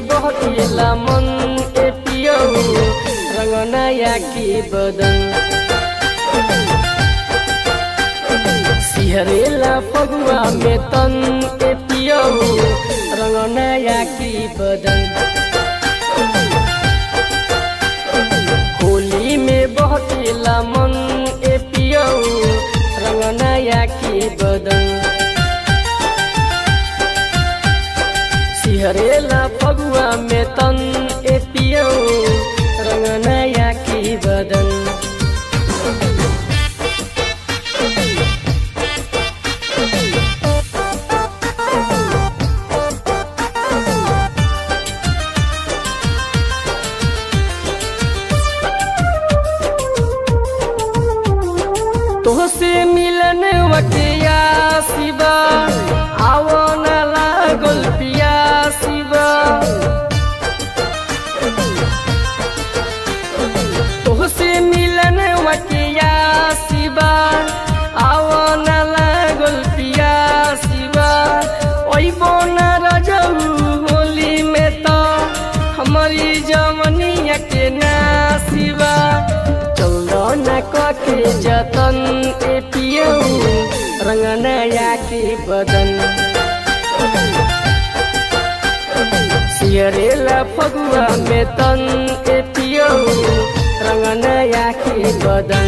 बहकेला मन ए पियो रंग नया की बदन सिहरेला फगुआ में तन ए पियो रंग नया की बदन होली में बहकेला मन ए पियो रंग नया की बदन सिहरेला फगुआ में तन ए पियो रंग नया की बदन तोहसे मिलन वकिया शिवा आवो न लागल पिया शिवा तोहसे मिलन वकिया शिवा आवो न लागल पिया शिवा ओइ बोना रजऊ होली में तो हमारी जवनिया के ना शिवा चौदह न कके जतन ए पियो रंग नया के बदन सियरेला फगुआ में तन ए पियो रंग नया के बदन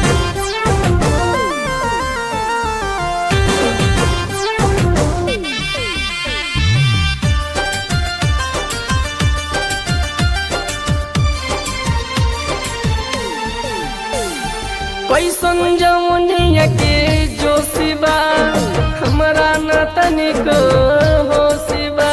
कैसन जमुनिया के जो शिवा हमरा न तनिक हो शिवा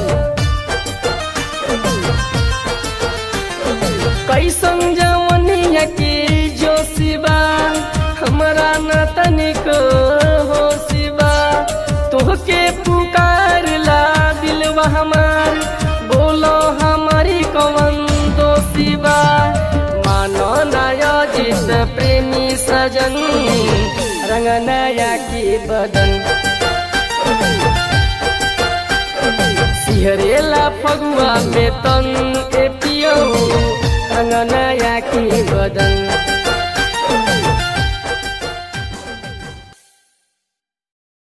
कैसन जमुनिया के जो शिवा हमरा न तनिक हो शिवा तोहके पुकार ला दिलवा हमार बोलो हमारी कवन दो शिवा मानो नया जित प्रेमी सजन रंग नया की बदन सिहरेला फगुआ में तन ए पियो रंग नया की बदन